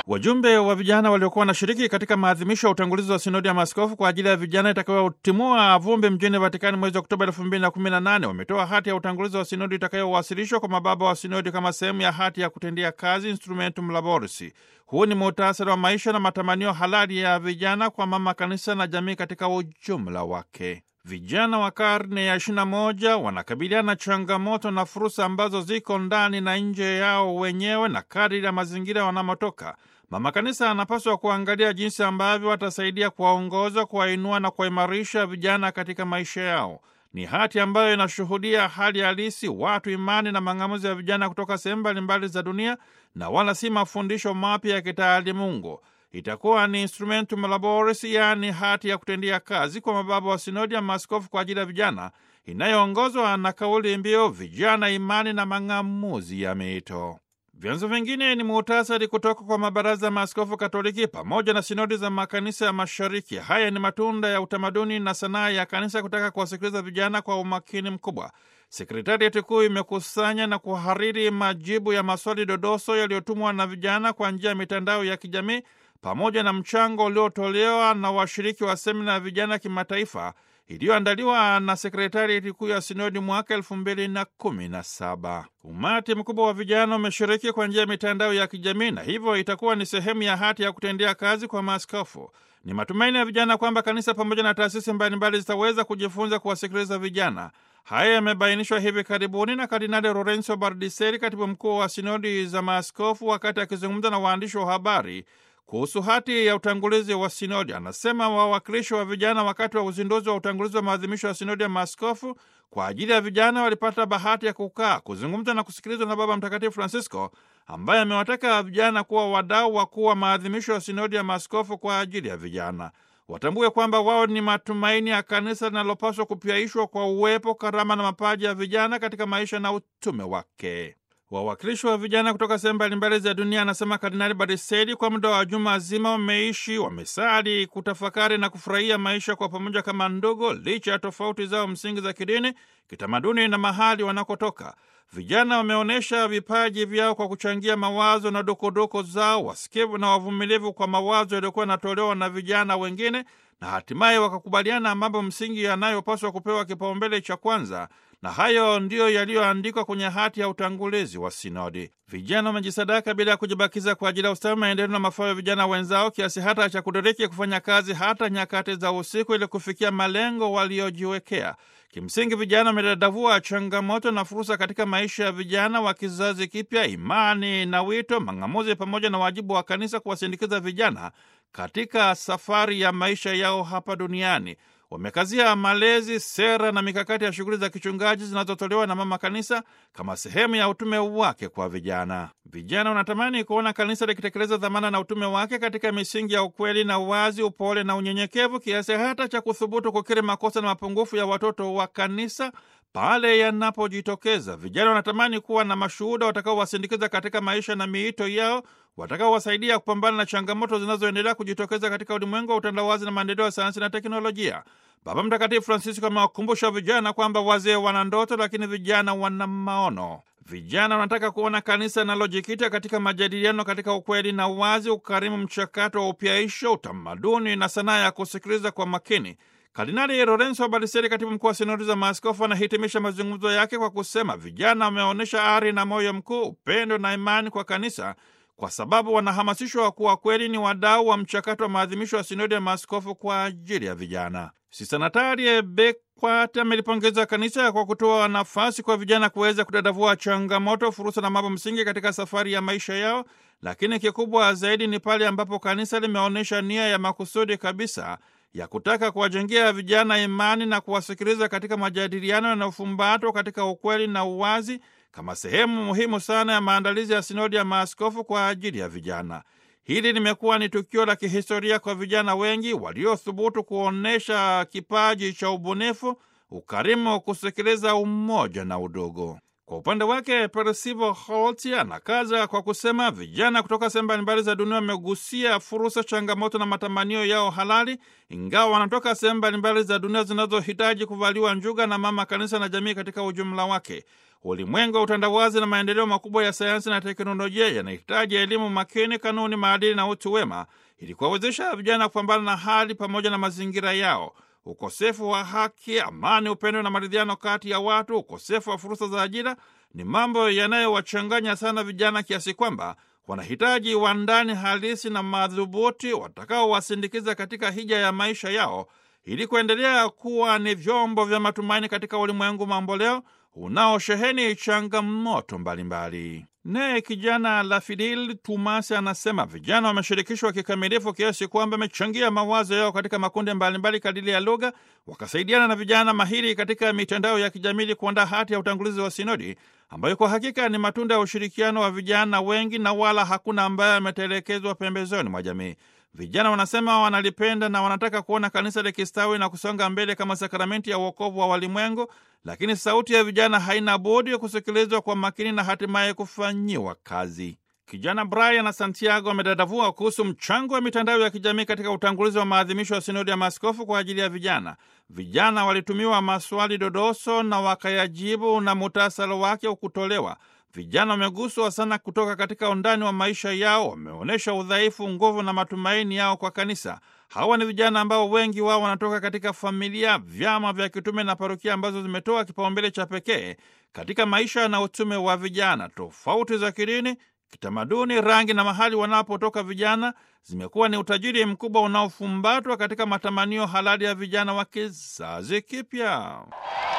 Wajumbe wa vijana waliokuwa wanashiriki katika maadhimisho ya utangulizi wa sinodi ya maaskofu kwa ajili ya vijana itakayotimua vumbi mjini Vatikani mwezi Oktoba elfu mbili na kumi na nane wametoa hati ya utangulizi wa sinodi itakayowasilishwa kwa mababa wa sinodi kama sehemu ya hati ya kutendea kazi Instrumentum Laboris. Huu ni muhtasari wa maisha na matamanio halali ya vijana kwa mama kanisa na jamii katika ujumla wake. Vijana wa karne ya 21 wanakabiliana na changamoto na fursa ambazo ziko ndani na nje yao wenyewe na kadiri ya mazingira wanamotoka. Mama kanisa anapaswa kuangalia jinsi ambavyo watasaidia kuwaongoza, kuwainua na kuwaimarisha vijana katika maisha yao. Ni hati ambayo inashuhudia hali halisi, watu, imani na mang'amuzi ya vijana kutoka sehemu mbalimbali za dunia, na wala si mafundisho mapya ya kitaalimungu. Itakuwa ni Instrumentum Laboris, yaani hati ya kutendia kazi kwa mababa wa sinodi ya maaskofu kwa ajili ya vijana, inayoongozwa na kauli mbiu vijana, imani na mang'amuzi ya mito. Vyanzo vingine ni muhtasari kutoka kwa mabaraza ya maaskofu Katoliki pamoja na sinodi za makanisa ya Mashariki. Haya ni matunda ya utamaduni na sanaa ya kanisa kutaka kuwasikiliza vijana kwa umakini mkubwa. Sekretarieti kuu imekusanya na kuhariri majibu ya maswali dodoso yaliyotumwa na vijana kwa njia ya mitandao ya kijamii pamoja na mchango uliotolewa na washiriki wa semina ya vijana kimataifa iliyoandaliwa na sekretarieti kuu ya sinodi mwaka elfu mbili na kumi na saba. Umati mkubwa wa vijana umeshiriki kwa njia ya mitandao ya kijamii na hivyo itakuwa ni sehemu ya hati ya kutendea kazi kwa maaskofu. Ni matumaini ya vijana kwamba kanisa pamoja na taasisi mbalimbali zitaweza kujifunza kuwasikiliza vijana. Haya yamebainishwa hivi karibuni na Kardinali Lorenzo Bardiseri, katibu mkuu wa sinodi za maaskofu, wakati akizungumza na waandishi wa habari kuhusu hati ya utangulizi wa sinodi. Anasema wawakilishi wa vijana wakati wa uzinduzi wa utangulizi wa maadhimisho ya sinodi ya maaskofu kwa ajili ya vijana walipata bahati ya kukaa, kuzungumza na kusikilizwa na Baba Mtakatifu Francisco, ambaye amewataka vijana kuwa wadau wakuu wa maadhimisho ya sinodi ya maaskofu kwa ajili ya vijana. Watambue kwamba wao ni matumaini ya kanisa linalopaswa kupyaishwa kwa uwepo, karama na mapaji ya vijana katika maisha na utume wake. Wawakilishi wa vijana kutoka sehemu mbalimbali za dunia, anasema Kardinali Bariseli, kwa muda wa juma zima wameishi, wamesali, kutafakari na kufurahia maisha kwa pamoja kama ndugu, licha ya tofauti zao msingi za kidini, kitamaduni na mahali wanakotoka. Vijana wameonyesha vipaji vyao kwa kuchangia mawazo na dokodoko zao, wasikivu na wavumilivu kwa mawazo yaliyokuwa yanatolewa na vijana wengine, na hatimaye wakakubaliana mambo msingi yanayopaswa kupewa kipaumbele cha kwanza na hayo ndiyo yaliyoandikwa kwenye hati ya utangulizi wa sinodi. Vijana wamejisadaka bila ya kujibakiza kwa ajili ya ustawi, maendeleo na mafao ya vijana wenzao, kiasi hata cha kudiriki kufanya kazi hata nyakati za usiku ili kufikia malengo waliojiwekea. Kimsingi, vijana wamedadavua changamoto na fursa katika maisha ya vijana wa kizazi kipya, imani na wito, mang'amuzi pamoja na wajibu wa kanisa kuwasindikiza vijana katika safari ya maisha yao hapa duniani. Wamekazia malezi, sera na mikakati ya shughuli za kichungaji zinazotolewa na mama kanisa kama sehemu ya utume wake kwa vijana. Vijana wanatamani kuona kanisa likitekeleza dhamana na utume wake katika misingi ya ukweli na uwazi, upole na unyenyekevu, kiasi hata cha kuthubutu kukiri makosa na mapungufu ya watoto wa kanisa pale yanapojitokeza. Vijana wanatamani kuwa na mashuhuda watakaowasindikiza katika maisha na miito yao, watakaowasaidia kupambana na changamoto zinazoendelea kujitokeza katika ulimwengu wa utandawazi na maendeleo ya sayansi na teknolojia. Baba Mtakatifu Francisco amewakumbusha vijana kwamba wazee wana ndoto, lakini vijana wana maono. Vijana wanataka kuona kanisa linalojikita katika majadiliano katika ukweli na uwazi, ukarimu, mchakato wa upyaisho, utamaduni na sanaa ya kusikiliza kwa makini. Kardinali Lorenzo Baliseri, katibu mkuu wa sinodi za maaskofu, anahitimisha mazungumzo yake kwa kusema vijana wameonyesha ari na moyo mkuu, upendo na imani kwa kanisa, kwa sababu wanahamasishwa kuwa kweli ni wadau wa mchakato wa maadhimisho ya sinodi ya maaskofu kwa ajili ya vijana. Sista Natalie Bekwat amelipongeza kanisa kwa kutoa nafasi kwa vijana kuweza kudadavua changamoto, fursa na mambo msingi katika safari ya maisha yao, lakini kikubwa zaidi ni pale ambapo kanisa limeonyesha nia ya makusudi kabisa ya kutaka kuwajengea vijana imani na kuwasikiliza katika majadiliano yanayofumbatwa katika ukweli na uwazi kama sehemu muhimu sana ya maandalizi ya sinodi ya maaskofu kwa ajili ya vijana. Hili limekuwa ni tukio la kihistoria kwa vijana wengi waliothubutu kuonyesha kipaji cha ubunifu, ukarimu, kusikiliza, umoja na udogo. Kwa upande wake Percival Holt anakaza kwa kusema vijana kutoka sehemu mbalimbali za dunia wamegusia fursa, changamoto na matamanio yao halali, ingawa wanatoka sehemu mbalimbali za dunia zinazohitaji kuvaliwa njuga na mama kanisa na jamii katika ujumla wake. Ulimwengu wa utandawazi na maendeleo makubwa ya sayansi na teknolojia yanahitaji elimu makini, kanuni, maadili na utu wema ili kuwawezesha vijana kupambana na hali pamoja na mazingira yao. Ukosefu wa haki, amani, upendo na maridhiano kati ya watu, ukosefu wa fursa za ajira ni mambo yanayowachanganya sana vijana kiasi kwamba wanahitaji wandani halisi na madhubuti watakaowasindikiza katika hija ya maisha yao ili kuendelea kuwa ni vyombo vya matumaini katika ulimwengu mamboleo unaosheheni changamoto mbalimbali. Naye kijana Lafidil Tumasi anasema vijana wameshirikishwa kikamilifu kiasi kwamba wamechangia mawazo yao katika makundi mbalimbali kadiri ya lugha, wakasaidiana na vijana mahiri katika mitandao ya kijamii kuandaa hati ya utangulizi wa sinodi ambayo kwa hakika ni matunda ya ushirikiano wa vijana wengi na wala hakuna ambaye ametelekezwa pembezoni mwa jamii. Vijana wanasema wanalipenda na wanataka kuona kanisa likistawi na kusonga mbele kama sakramenti ya uokovu wa walimwengu, lakini sauti ya vijana haina budi kusikilizwa kwa makini na hatimaye kufanyiwa kazi. Kijana Brian Santiago amedadavua kuhusu mchango wa mitandao ya kijamii katika utangulizi wa maadhimisho ya sinodi ya maaskofu kwa ajili ya vijana. Vijana walitumiwa maswali dodoso na wakayajibu na muhtasari wake ukutolewa. Vijana wameguswa sana kutoka katika undani wa maisha yao, wameonyesha udhaifu, nguvu na matumaini yao kwa kanisa. Hawa ni vijana ambao wengi wao wanatoka katika familia, vyama vya kitume na parokia ambazo zimetoa kipaumbele cha pekee katika maisha na utume wa vijana. Tofauti za kidini, kitamaduni, rangi na mahali wanapotoka vijana zimekuwa ni utajiri mkubwa unaofumbatwa katika matamanio halali ya vijana wa kizazi kipya.